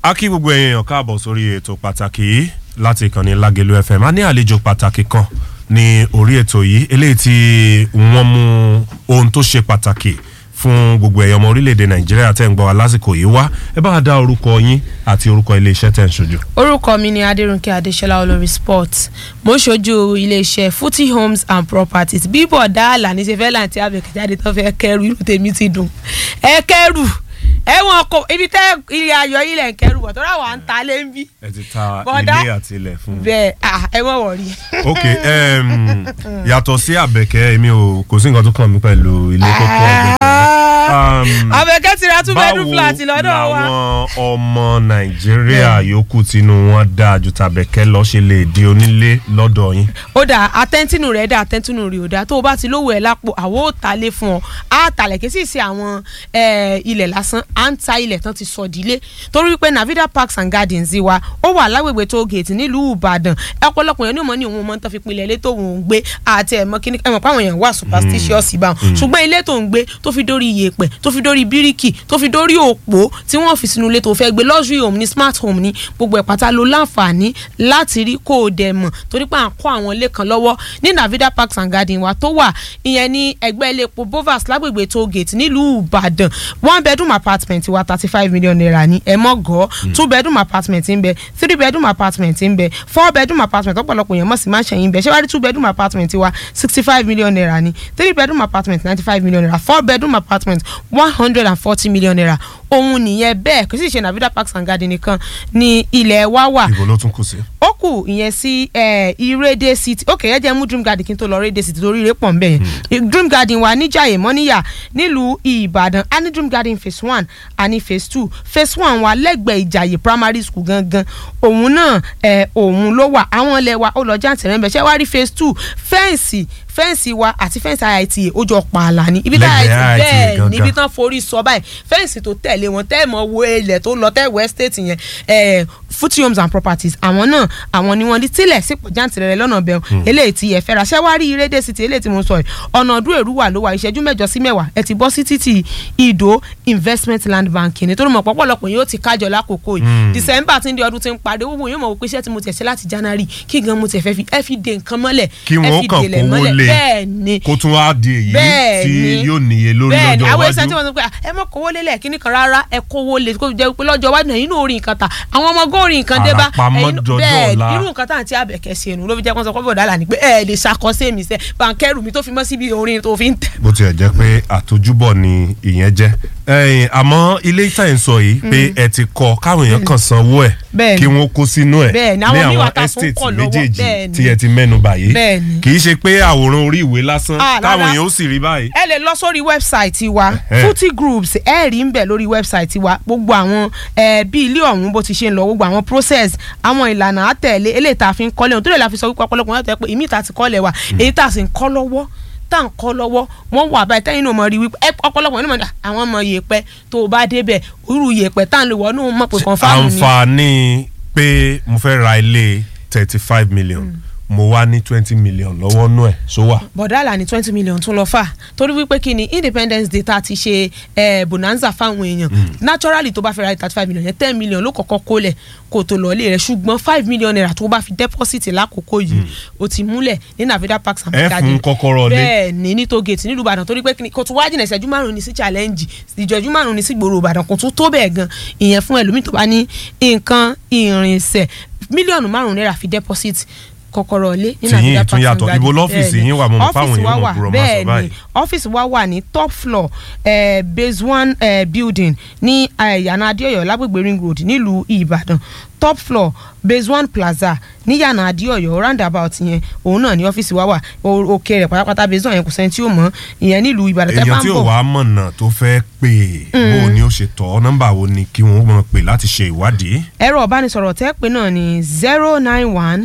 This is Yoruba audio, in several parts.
a kí gbogbo èèyàn káàbọ̀ sórí ètò pàtàkì yìí láti ìkànnì Lágelú FM a ní àlejò pàtàkì kan ní orí ètò yìí eléyìí tí wọ́n mú ohun tó ṣe pàtàkì fún gbogbo ẹ̀yọ́ ọmọ orílẹ̀-èdè Nàìjíríà tẹ́ ń gbọ́ wa lásìkò yìí wá ẹ bá wa dá orúkọ yín àti orúkọ iléeṣẹ́ tẹ́ ń ṣojú. orúkọ mi ni adérúnkẹ́ adéṣọlá olórí sport mo ń ṣojú iléeṣẹ́ footy homes and properties bíbọ̀ dáàlà ní ṣe fẹ́ láǹtí àbẹ̀kẹ́jáde tó fẹ́ kẹrù irú tèmi ti dùn ẹ kẹrù ẹ wọn kò ibi tẹ ilé ayọ̀ ilẹ̀ ń kẹrù bọ̀ tó rà wà ń ta lé ń bí. ẹ ti ta Bọ̀dá. ilé àti ilẹ̀ fún un. bẹ́ẹ̀ ah, ẹ mọ̀ wọ̀rí. ok um, yàtọ̀ sí àbẹ̀kẹ́ èmi ò kò sí nǹkan tó kàn mí pẹ̀lú ilé tó kọ́ àbẹ̀kẹ́. Um, àbẹ̀kẹ́ ti ra two bedroom flat lọ́dọ̀ wa. làwọn ọmọ nàìjíríà yòókù tínú wọn dáa ju tàbẹ̀kẹ́ lọ ṣe lè di onílé lọ́dọ̀ yín. ó dà àtẹ́ntínú rẹ̀ dà àtẹ́ntínú rẹ̀ ò dà tó o bá ti lówó ẹ̀ lápò àwo ò ta lé fún ọ á talẹ̀ kí sì ṣe àwọn eh, ilẹ̀ lásán à ń ta ilẹ̀ tán ti sọ dílé torí wípé Navida Parks and Gardens wa ó wà lágbègbè tó gèètì nílùú Ìbàdàn ọ̀pọ̀lọpọ̀ yẹn ní òmò ní òun mọ́ tán fi pinlẹ̀ ilé tó ń gbé àti ẹ̀mọ́ kíní ẹ̀mọ́ páwọn èèyàn wà superstitious ibà wọn ṣùgbọ́n ilé tó ń gbé tó fi dórí iyèpẹ̀ tó fi dórí bíríkì tó fi dórí òpó tí wọ́n fi sínú ilé tó fẹ́ gbé luxury home ní smart home ní gbogbo ẹ̀ pátá ló láǹfààní láti rí kó o dẹ̀ mọ̀ torí pé à ń kọ́ àwọn ilé kan lọ́wọ́ ní Navida Parks and Garden wa tó wà ìyẹn ní ẹgbẹ́ ilé epo Bovas lágbègbè toll gate nílùú Ìbàdàn one bedroom apartment wa thirty five million naira ní ẹ mọ́ gọ́ two bedroom apartment ń bẹ three bedroom apartment ń bẹ four bedroom apartment ọ̀pọ̀lọpọ̀ èèyàn mọ̀ sí máa ń ṣẹ̀yìn bẹ ṣé wàá rí two bedroom apartment wa sixty five million naira ní three bedroom apartment ninety five million naira four bedroom apartment one hundred and forty million naira òun nìyẹn bẹ́ẹ̀ kò sì ṣe Navida Parks and Garden nìkan ní ilẹ̀ wa wà ìbò ló tún kù sí. ó kù ìyẹn sí eh, Irede City ok ẹ jẹ́ mú Dream Garden kí n tó lọ Irede City torí ire pọ̀ ń bẹ̀ yẹn Dream Garden wà níjàyè mọ́níyà nílùú Ìbàdàn a ní Dream Garden phase one a ní phase two phase one wà lẹ́gbẹ̀ẹ́ Ìjàyè primary school gangan òun náà eh, òun ló wà àwọn ilẹ̀ wa ó lọ jáǹtì rẹ̀ ń bẹ̀ ṣé wàá rí phase two fẹ́ǹsì fẹ́ǹsì wa àti fẹ́ǹsì IITA ó jọ pààlà ní ibi tá Lẹ́gbẹ̀ẹ́ IITA IITA bẹ́ẹ̀ gangan. níbi tán forí sọ báyìí fẹ́ǹsì tó tẹ̀lé wọn tẹ́ mọ̀ wo ilẹ̀ tó lọ tẹ́ west state yẹn eh, footy homes and properties àwọn náà àwọn ni wọ́n ní tílẹ̀ sípò jáǹtìrẹrẹ lọ́nà bẹ̀rù eléyìí ti ẹ̀fẹ́ ra ṣẹ́wá rí Irede City eléyìí tí mo sọ yìí ọ̀nà ọdún èrú wà ló wà ìṣẹ́jú mẹ́jọ sí mẹ́wàá ẹ ti bọ́ sí títì ìdó investment land bank ni torí mọ̀ pọ̀pọ̀lọpọ̀ yóò ti kájọ lákòókò yìí december tí ń di ọdún tí ń parí owó yóò mọ̀ wípé iṣẹ́ tí mo tẹ̀ ṣe láti january kí gan mo tẹ̀ fẹ́ fi ẹ fi de nǹkan mọ́lẹ̀ kí ẹ wọn fi kàn délẹ̀ kówó mọ́lẹ̀. lé bẹ́ẹ̀ ni kó tún wá di èyí bẹ́ẹ̀ tí ni yóò níye lórí bẹ́ẹ̀ ni lọ́jọ́ àwọn ẹ̀sán tí iwájú. wọ́n sọ pé ẹ mọ̀ kówó lélẹ̀ kíní kan rárá ẹ kówó lé kó jẹ́ pé lọ́jọ́ iwájú náà inú orí nǹkan ta àwọn ọmọ góòrì nǹkan dé bá Àràpamọ́ ẹ̀yin- dọjọ́ bẹ́ẹ̀ ọ̀la. irú nǹkan tá à ń tí àbẹ̀kẹ́ ṣe nù ló fi jẹ́ kó sọ pé bọ̀dá là ní pé ẹ lè ṣàkọsí mi sẹ́ bàǹkẹ́rù mi tó fi mọ́ síbi orin tó fi ń tẹ̀. bó tiẹ̀ jẹ́ pé àtojúbọ̀ ni ìyẹn jẹ́ ẹ̀yìn àmọ́ ilé ìta ẹ̀ ń sọ yìí pé ẹ ti kọ́ káwọn èèyàn kàn sanwó ẹ̀ Bẹ́ẹ̀ ni. kí wọ́n kó sínú ẹ̀ Bẹ́ẹ̀ ni, ní àwọn míì wà àwọn tá a tún estate kọ̀ lọ́wọ́. Bẹ́ẹ̀ méjèèjì ni. tí ẹ ti mẹ́nu bà yìí Bẹ́ẹ̀ ni. kì í ṣe pé àwòrán orí ìwé lásán Ah, táwọn rárá. èèyàn ó sì rí báyìí. ẹ lè lọ sórí wẹ́bsáìtì wa Ẹhẹ́. footy groups ẹ rí ń bẹ̀ lórí wẹ́bsáìtì wa gbogbo àwọn ẹ bí ilé ọ̀hún bó ti ṣe ń lọ gbogbo àwọn process àwọn ìlànà àtẹ̀lé eléyìí tá a fi ń kọ́lé ohun tó lè la fi sọ wípé ọ̀pọ̀lọpọ̀ wọn tẹ́ pé ìmí ìta ti kọ́lé wa èyí tá a sì ń kọ́ lọ́wọ́ tá à ń kọ́ lọ́wọ́ wọ́n wà báyìí tẹ́yìn náà mọ̀ rí wípé ẹ, ọ̀pọ̀lọpọ̀ nínú mọ̀ àwọn ọmọ yèèpẹ̀ tó o bá débẹ̀ irú yèèpẹ̀ tá à ń lò wọ́n náà mọ̀ pé confam ni àǹfààní pé mo fẹ́ ra ilé thirty five million mo wá ní twenty million lọ́wọ́ nú ẹ̀ ṣó wà. bọ̀dálà ní twenty million tún lọ fà torí wípé kí ni independence day tá a ti ṣe eh, bonanza fáwọn èèyàn naturally tó bá fẹ́ ra thirty five million yẹn ten million ló kọ́kọ́ kólẹ̀ kó tó lọ ilé rẹ̀ ṣùgbọ́n five million naira tó bá fi deposit lákòókò yìí ó ti múlẹ̀ ní Navida Parks and ẹ fún kọ́kọ́rọ́ lé. bẹ́ẹ̀ ni ní tó gate nílùú Ìbàdàn torí pé kí ni kò tún wá jìnnà ìṣẹ́jú márùn-ún ní sí challenge ìjọ́jú márùn-ún ní sí gbòòrò Ìbàdàn kò tún tó bẹ́ẹ̀ gan ìyẹn fún ẹlòmíì tó bá ní nǹkan ìrìnsẹ̀ mílíọ̀nù márùn-ún naira fi deposit kọ́kọ́rọ́ lé ní Tìyín Navida tún Parks and yàtọ̀. Garden. Ibo lọ́fíìsì Bẹ́ẹ̀ ni. yín wà? Mo mọ̀ fáwọn Ọ́fíìsì èèyàn wa mọ̀ wà, gbúrọ̀ máa sọ bẹ́ẹ̀ ni. báyìí. ọ́fíìsì wa wà ní top floor eh, base one eh, building ní eh, yànà adéọyọ lágbègbè ring road nílùú ìbàdàn top floor base one plaza ní yànà adéọyọ roundabout yẹn òun náà ní ọ́fíìsì wa wà O- òkè rẹ̀ pátápátá base one yẹn kò sẹ́ni tí ó mọ̀ ìyẹn nílùú ìbàdàn tẹ́ bá èèyàn ń tí ò bọ̀ wá mọ̀nà tó fẹ́ pè é bó ni ó ṣe tọ́ nọ́mbà wo ni kí wọ́n mọ̀ pé láti ṣe ìwádìí. ẹ̀rọ ìbánisọ̀rọ̀ tẹ́ pé náà ní zero nine one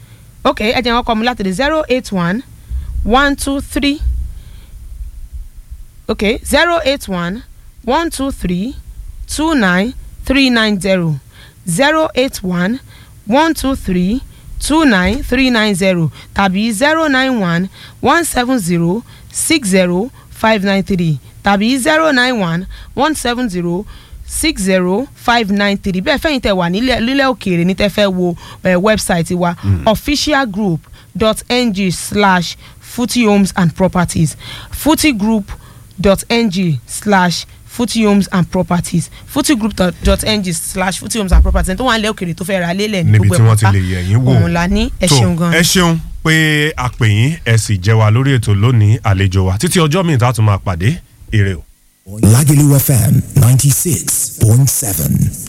ok ẹ jẹ́ wọn kọ́ mi láti di zero eight one one two three ok zero eight one one two three two nine three nine zero zero eight one one two three two nine three nine zero tàbí zero nine one one seven zero six zero five nine three tàbí zero nine one one seven zero six zero five nine three bẹ́ẹ̀ fẹ́yìn tẹ̀ wà nílẹ̀ nílẹ̀ òkèèrè ní tẹ́ fẹ́ wo eh, website wa officialgroup.ng slash footy homes and properties footygroup.ng slash footy homes and properties footygroup.ng slash footy homes and properties ẹni tó wà nílẹ̀ òkèèrè tó fẹ́ ra lélẹ̀ ní níbi gbogbo tí ẹ̀ wọ́n ti pátá. lè yẹ̀ yín wò òun la ní ẹ tó ṣeun gan. ẹ ṣeun pé a pè yín ẹ sì jẹ́ wa lórí ètò lónìí àlejò wa títí ọjọ́ míì tá a tún máa pàdé ire o. Lagelu FM 96.7.